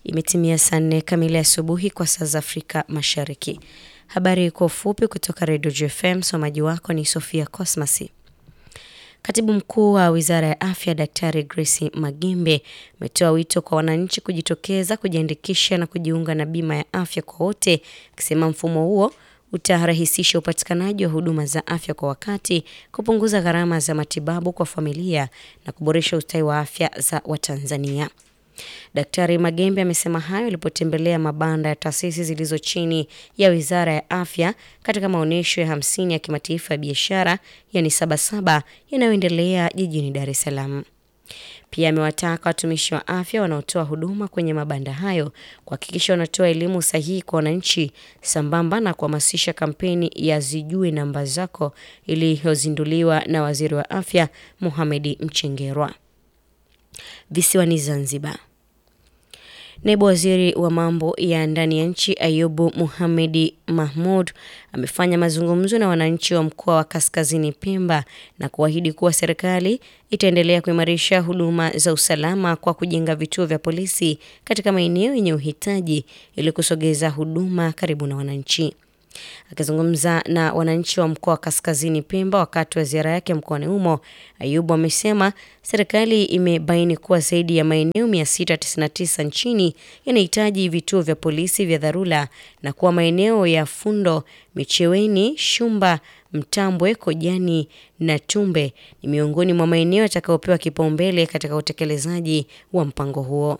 Imetimia saa nne kamili asubuhi kwa saa za Afrika Mashariki. Habari kwa ufupi kutoka Redio JFM. Msomaji wako ni Sofia Cosmas. Katibu mkuu wa wizara ya afya Daktari Grace Magembe ametoa wito kwa wananchi kujitokeza kujiandikisha na kujiunga na bima ya afya kwa wote, akisema mfumo huo utarahisisha upatikanaji wa huduma za afya kwa wakati, kupunguza gharama za matibabu kwa familia na kuboresha ustawi wa afya za Watanzania. Daktari Magembe amesema hayo alipotembelea mabanda ya taasisi zilizo chini ya Wizara ya Afya katika maonyesho ya hamsini ya kimataifa ya biashara yani Sabasaba yanayoendelea jijini Dar es Salaam. Pia amewataka watumishi wa afya wanaotoa huduma kwenye mabanda hayo kuhakikisha wanatoa elimu sahihi kwa wananchi sambamba na kuhamasisha kampeni ya Zijue Namba Zako iliyozinduliwa na Waziri wa Afya Mohamed Mchengerwa. Visiwani Zanzibar. Naibu waziri wa mambo ya ndani ya nchi Ayubu Muhamedi Mahmud amefanya mazungumzo na wananchi wa mkoa wa Kaskazini Pemba na kuahidi kuwa serikali itaendelea kuimarisha huduma za usalama kwa kujenga vituo vya polisi katika maeneo yenye uhitaji ili kusogeza huduma karibu na wananchi. Akizungumza na wananchi wa mkoa wa Kaskazini Pemba wakati wa ziara yake mkoani humo, Ayubu amesema serikali imebaini kuwa zaidi ya maeneo 699 nchini yanahitaji vituo vya polisi vya dharura na kuwa maeneo ya Fundo, Micheweni, Shumba, Mtambwe, Kojani na Tumbe ni miongoni mwa maeneo yatakayopewa kipaumbele katika utekelezaji wa mpango huo.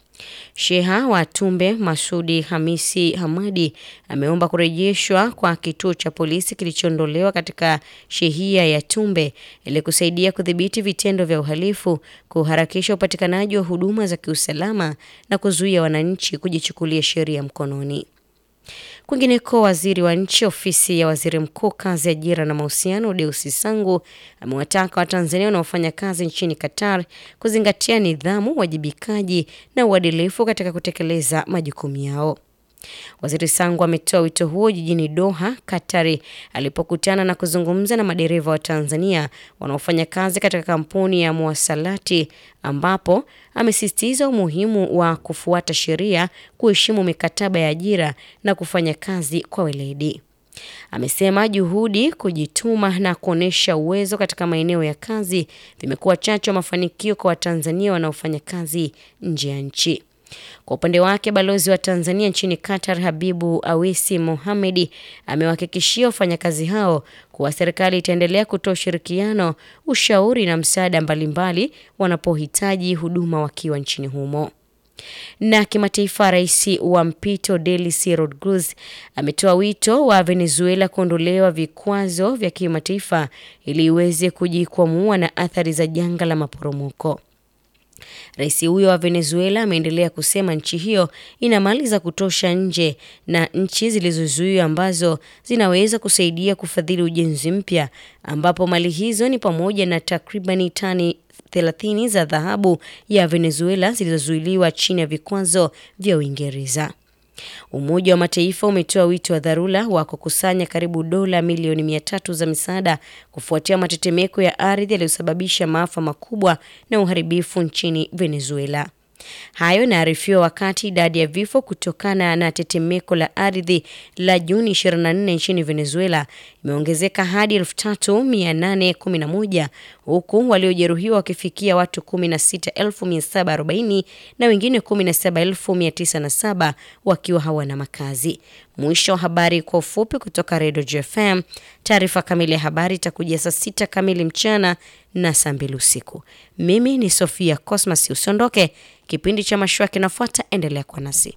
Sheha wa Tumbe Masudi Hamisi Hamadi ameomba kurejeshwa kwa kituo cha polisi kilichoondolewa katika shehia ya Tumbe ili kusaidia kudhibiti vitendo vya uhalifu, kuharakisha upatikanaji wa huduma za kiusalama na kuzuia wananchi kujichukulia sheria mkononi. Kwingineko, waziri wa nchi ofisi ya waziri mkuu kazi, ajira na mahusiano, Deusi Sangu amewataka Watanzania wanaofanya kazi nchini Qatar kuzingatia nidhamu, uwajibikaji na uadilifu katika kutekeleza majukumu yao. Waziri Sangu ametoa wito huo jijini Doha, Katari, alipokutana na kuzungumza na madereva wa Tanzania wanaofanya kazi katika kampuni ya Mwasalati, ambapo amesisitiza umuhimu wa kufuata sheria, kuheshimu mikataba ya ajira na kufanya kazi kwa weledi. Amesema juhudi, kujituma na kuonyesha uwezo katika maeneo ya kazi vimekuwa chachu ya mafanikio kwa Watanzania wanaofanya kazi nje ya nchi. Kwa upande wake balozi wa Tanzania nchini Qatar Habibu Awisi Mohamedi amewahakikishia wafanyakazi hao kuwa serikali itaendelea kutoa ushirikiano, ushauri na msaada mbalimbali wanapohitaji huduma wakiwa nchini humo. Na kimataifa, rais wa mpito Delcy Rodriguez ametoa wito wa Venezuela kuondolewa vikwazo vya kimataifa ili iweze kujikwamua na athari za janga la maporomoko. Rais huyo wa Venezuela ameendelea kusema nchi hiyo ina mali za kutosha nje na nchi zilizozuiwa ambazo zinaweza kusaidia kufadhili ujenzi mpya, ambapo mali hizo ni pamoja na takribani tani 30 za dhahabu ya Venezuela zilizozuiliwa chini ya vikwazo vya Uingereza. Umoja wa Mataifa umetoa wito wa dharura wa kukusanya karibu dola milioni mia tatu za misaada kufuatia matetemeko ya ardhi yaliyosababisha maafa makubwa na uharibifu nchini Venezuela. Hayo inaarifiwa wakati idadi ya vifo kutokana na tetemeko la ardhi la Juni 24 nchini Venezuela imeongezeka hadi 3811 huku waliojeruhiwa wakifikia watu 16740 na wengine 17907 wakiwa hawana makazi. Mwisho wa habari kwa ufupi kutoka Redio JFM. Taarifa kamili ya habari itakuja saa sita kamili mchana na saa mbili usiku. Mimi ni Sofia Cosmas, usiondoke. Kipindi cha mashua kinafuata, endelea kwa nasi.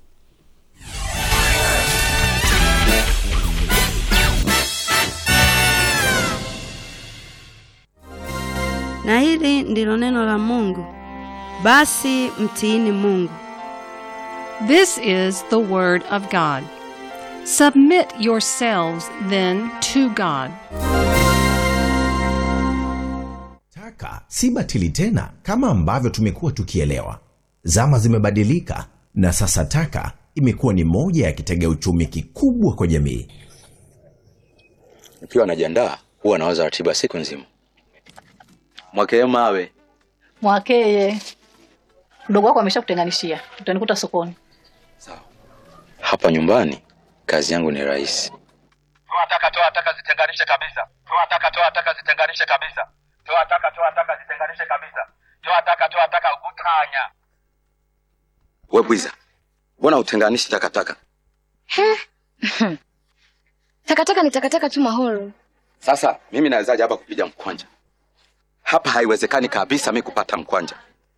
Na hili ndilo neno la Mungu, basi mtiini Mungu. This is the word of God. Submit yourselves then to God. Taka si batili tena kama ambavyo tumekuwa tukielewa. Zama zimebadilika na sasa taka imekuwa ni moja ya kitega uchumi kikubwa kwa jamii. Nikiwa najiandaa huwa nawaza ratiba siku nzima. Mwakee mawe Mwakeye, mdogo wako ameshakutenganishia, utanikuta sokoni. Hapa nyumbani kazi yangu ni rahisi. Toa taka, toa taka, zitenganishe kabisa. Toa taka, toa taka, zitenganishe kabisa. Toa taka, toa taka, zitenganishe kabisa. Toa taka, toa taka, utanya. We bwiza, mbona utenganishi takataka? Takataka ni takataka tu Mahoro. Sasa mimi nawezaje hapa kupiga mkwanja? Hapa haiwezekani kabisa mi kupata mkwanja.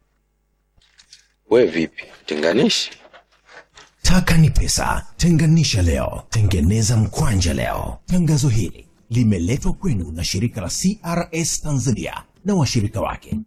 We vipi, tenganishi? Taka ni pesa. Tenganisha leo, tengeneza mkwanja leo. Tangazo hili limeletwa kwenu na shirika la CRS Tanzania na washirika wake.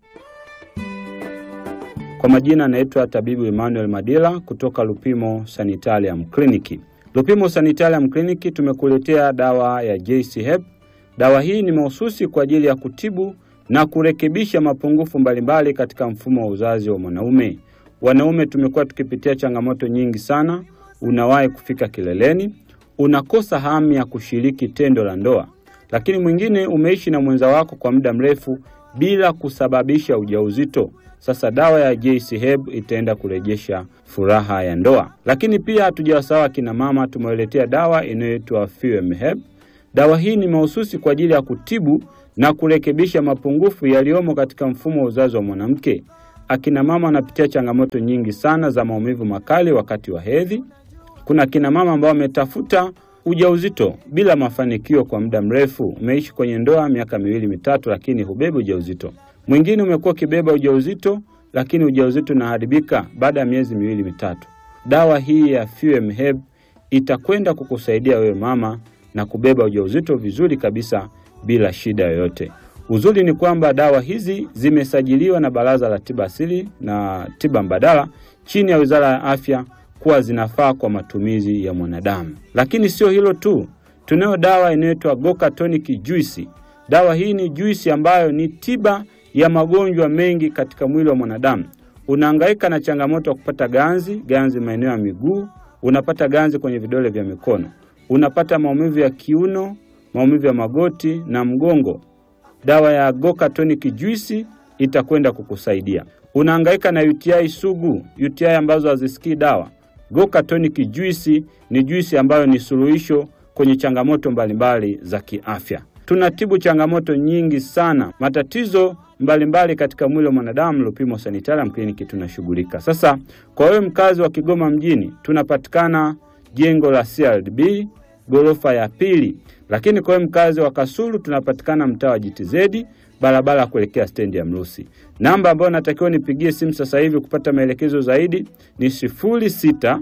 Kwa majina anaitwa tabibu Emmanuel Madila kutoka Lupimo Sanitarium Clinic. Lupimo Sanitarium Clinic tumekuletea dawa ya JC Hep. Dawa hii ni mahususi kwa ajili ya kutibu na kurekebisha mapungufu mbalimbali katika mfumo wa uzazi wa mwanaume. Wanaume tumekuwa tukipitia changamoto nyingi sana. Unawahi kufika kileleni, unakosa hamu ya kushiriki tendo la ndoa, lakini mwingine umeishi na mwenza wako kwa muda mrefu bila kusababisha ujauzito. Sasa dawa ya JC Herb itaenda kurejesha furaha ya ndoa. Lakini pia hatujawasahau akina mama, tumewaletea dawa inayoitwa Fuem Herb. Dawa hii ni mahususi kwa ajili ya kutibu na kurekebisha mapungufu yaliyomo katika mfumo wa uzazi wa mwanamke. Akina mama wanapitia changamoto nyingi sana za maumivu makali wakati wa hedhi. Kuna akina mama ambao wametafuta ujauzito bila mafanikio kwa muda mrefu. Umeishi kwenye ndoa miaka miwili mitatu, lakini hubebi ujauzito. Mwingine umekuwa ukibeba ujauzito, lakini ujauzito unaharibika baada ya miezi miwili mitatu. Dawa hii ya Fuem Herb itakwenda kukusaidia wewe mama na kubeba ujauzito vizuri kabisa bila shida yoyote. Uzuri ni kwamba dawa hizi zimesajiliwa na Baraza la Tiba Asili na Tiba Mbadala chini ya Wizara ya Afya kuwa zinafaa kwa matumizi ya mwanadamu. Lakini sio hilo tu, tunayo dawa inayoitwa Goka Tonic Juice. Dawa hii ni juisi ambayo ni tiba ya magonjwa mengi katika mwili wa mwanadamu. Unahangaika na changamoto ya kupata ganzi, ganzi maeneo ya miguu, unapata ganzi kwenye vidole vya mikono, unapata maumivu ya kiuno, maumivu ya magoti na mgongo. Dawa ya Goka Tonic Juice itakwenda kukusaidia. Unahangaika na UTI sugu, UTI ambazo hazisikii dawa. Goka Tonic Juice ni juisi ambayo ni suluhisho kwenye changamoto mbalimbali za kiafya. Tunatibu changamoto nyingi sana, matatizo mbalimbali mbali katika mwili wa mwanadamu. Lupimo Sanitarium Clinic tunashughulika. Sasa kwa wewe mkazi wa Kigoma mjini, tunapatikana jengo la CRDB ghorofa ya pili, lakini kwa wewe mkazi wa Kasulu tunapatikana mtaa wa GTZ barabara ya kuelekea stendi ya Mrusi. Namba ambayo natakiwa nipigie simu sasa hivi kupata maelekezo zaidi ni sifuri sita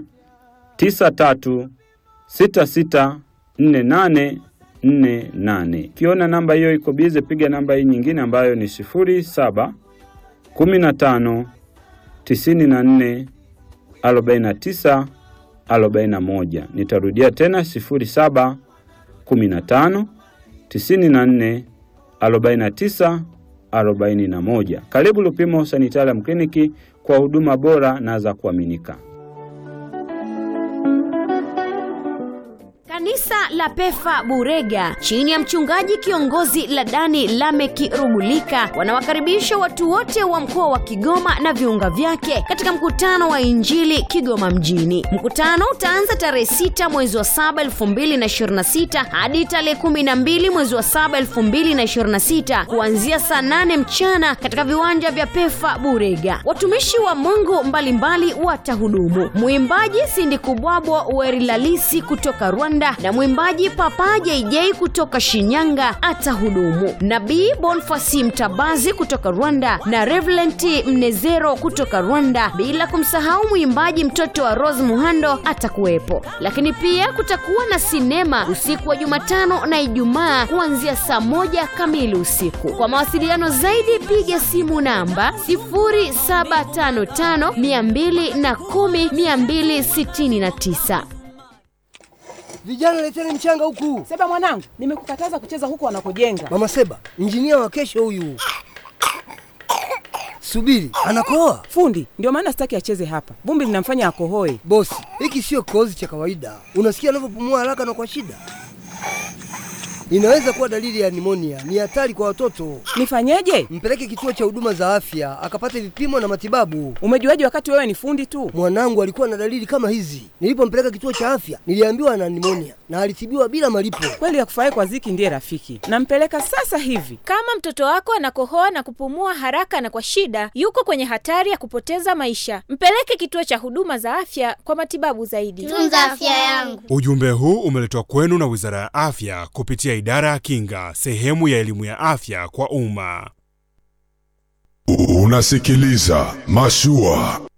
tisa tatu sita sita nne nane nne nane. Ukiona namba hiyo iko bize, piga namba hii nyingine ambayo ni sifuri saba kumi na tano tisini na nne arobaini na tisa arobaini na moja. Nitarudia tena sifuri saba kumi na tano tisini na nne 49 41. Karibu Lupimo Sanitarium Clinic kwa huduma bora na za kuaminika. Kanisa la Pefa Burega chini ya mchungaji kiongozi Ladani Lameki Rugulika wanawakaribisha watu wote wa mkoa wa Kigoma na viunga vyake katika mkutano wa Injili Kigoma mjini. Mkutano utaanza tarehe 6 mwezi wa 7 2026 hadi tarehe 12 mwezi wa 7 2026 kuanzia saa 8 mchana katika viwanja vya Pefa Burega. Watumishi wa Mungu mbalimbali watahudumu. Mwimbaji Sindi Kubwabwa Werilalisi kutoka Rwanda na mwimbaji Papa JJ kutoka Shinyanga atahudumu. Nabii Bonfasi Mtabazi kutoka Rwanda na Reverend Mnezero kutoka Rwanda, bila kumsahau mwimbaji mtoto wa Rose Muhando atakuwepo. Lakini pia kutakuwa na sinema usiku wa Jumatano na Ijumaa kuanzia saa moja kamili usiku. Kwa mawasiliano zaidi piga simu namba 0755 210 269. Vijana leteni mchanga huku. Seba mwanangu, nimekukataza kucheza huko wanakojenga. Mama Seba, injinia wa kesho huyu. Subiri, anakoa fundi. Ndio maana sitaki acheze hapa, vumbi linamfanya akohoe. Bosi, hiki sio kikohozi cha kawaida. Unasikia anavyopumua haraka na kwa shida. Inaweza kuwa dalili ya nimonia. Ni hatari kwa watoto. Nifanyeje? Mpeleke kituo cha huduma za afya akapate vipimo na matibabu. Umejuaje wakati wewe ni fundi tu? Mwanangu alikuwa na dalili kama hizi. Nilipompeleka kituo cha afya, niliambiwa ana nimonia na alitibiwa bila malipo. Kweli ya kufurahi kwa Ziki ndiye rafiki. Nampeleka sasa hivi. Kama mtoto wako anakohoa na kupumua haraka na kwa shida, yuko kwenye hatari ya kupoteza maisha. Mpeleke kituo cha huduma za afya kwa matibabu zaidi. Tunza afya yangu. Ujumbe huu umeletwa kwenu na Wizara ya Afya kupitia Idara ya Kinga, sehemu ya elimu ya afya kwa umma. Unasikiliza Mashua